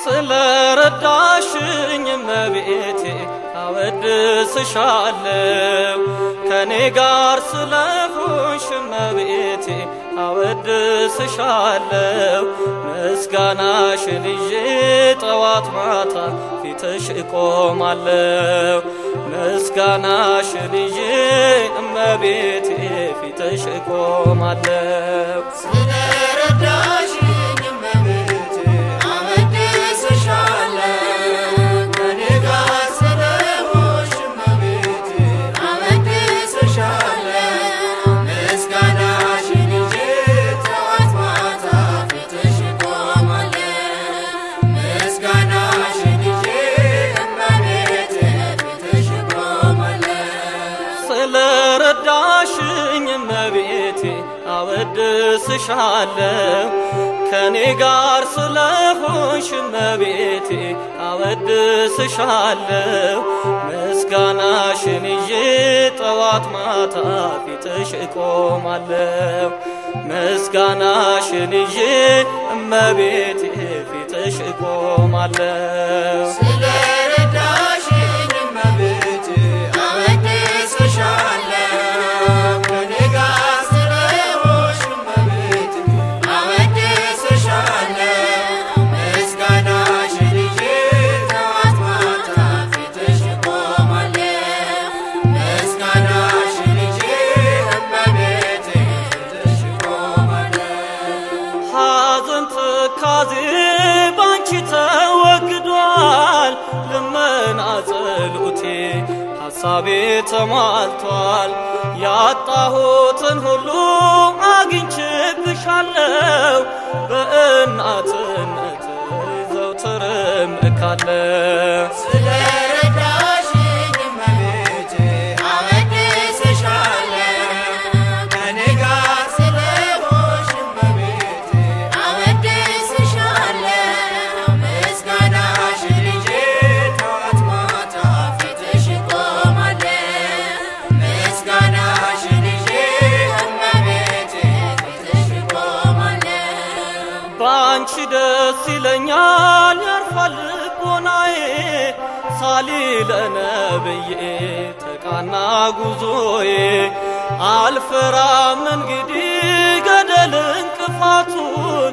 ስለ ረዳሽኝ እመቤቴ አወድስሻለሁ ከኔ ጋር ስለሆንሽ እመቤቴ አወድስሻለሁ ምስጋናሽን ይዤ ጠዋት ማታ ፊትሽ እቆማለሁ ምስጋናሽን ይዤ እመቤቴ ፊትሽ እቆማለሁ ስለረዳሽኝ እመቤቴ አወድስሻለሁ ከኔ ጋር ስለሆንሽ እመቤቴ አወድስሻለሁ ምስጋናሽን ይዤ ጠዋት ማታ ፊትሽ እቆማለሁ ምስጋናሽን ይዤ እመቤቴ ፊትሽ እቆማለሁ ስለ ረዳሽኝ እመቤቴ አወድስሻለሁ ከኔ ጋር ስለሆንሽ እመቤቴ አወድስሻለሁ ምስጋናሽን ይዤ ጠዋት ማታ ፊትሽ እቆማለሁ ምስጋናሽን ይዤ እመቤቴ ፊትሽ እቆማለሁ ስለረዳሽኝ እመቤቴ አወድስሻለሁ ከኔ ጋር ስለሆንሽ እመቤቴ አወድስሻለሁ ምስጋናሽን ይዤ ጠዋት ማታ ፊትሽ እቆማለሁ ምስጋናሽን ይዤ እመቤቴ ፊትሽ እቆማለሁ ሐዘን ትካዜ ባንቺ ተወግዷል፣ ልመና ጸሎቴ ሐሳቤ ተሟልቷል። ያጣሁትን ሁሉ አግኝቼብሻለሁ፣ በእናትነት ዘውትር እምልካለሁ። ስለረዳሽኝ እመቤቴ አወድስሻለሁ ከኔ ጋር ስለሆንሽ እመቤቴ አወድስሻለሁ ምስጋናሽን ይዤ ጠዋት ማታ ፊትሽ እቆማለሁ ምስጋናሽን ይዤ እመቤቴ ፊትሽ እቆማለሁ በአንቺ ደስ ይለኛል ያርፋል ልቦናዬ ሳሊለነብዬ ተቃና ጉዞዬ አልፈራም እንግዲህ ገደል እንቅፋቱን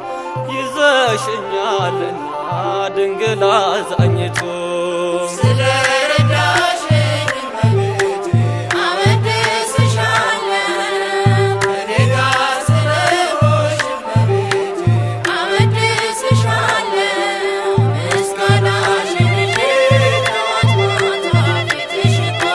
ይዘሽኛልና ድንግል አዛኝቱን ስለረዳሽኝ እመቤቴ አወድስሻለሁ ከኔ ጋር ስለሆንሽ እመቤቴ አወድስሻለሁ ምስጋናሽን ይዤ ጠዋት ማታ ፊትሽ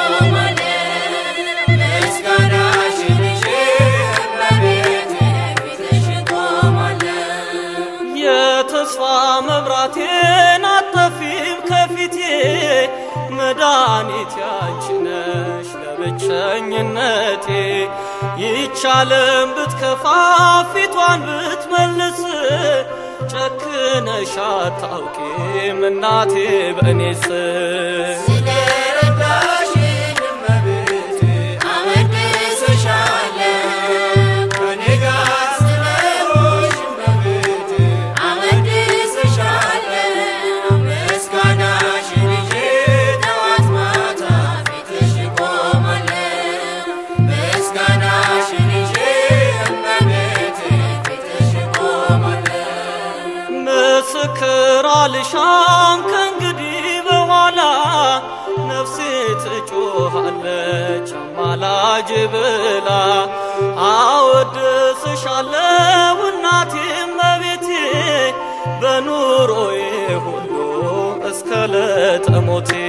እቆማለሁ ምስጋናሽን ይዤ እመቤቴ ፊትሽ እቆማለሁ የተስፋ መብራቴን አጠፊም ከፊቴ መድኃኒት ያንቺ ነሽ ለብቸኝነቴ ይቻለም ብትከፋ ፊቷን ብትመልስ ጨክነሽ አታውቂም እናቴ በእኔስ ስለረዳሽኝ እመቤቴ አወድስሻለሁ ከኔ ጋር ስለሆንሽ እመቤቴ አወድስሻለሁ ምስጋናሽን ይዤ ጠዋት ማታ ፊትሽ እቆማለሁ ምስጋናሽን ይዤ እመቤቴ ፊትሽ እቆማለሁ ምስክር አልሻም ከእንግዲህ በኋላ ነፍሴ ትጮኻለች አማላጅ ብላ አወድስሻለሁ እናቴ እመቤቴ በኑሮዬ ሁሉ እስከ ለጠሞቴ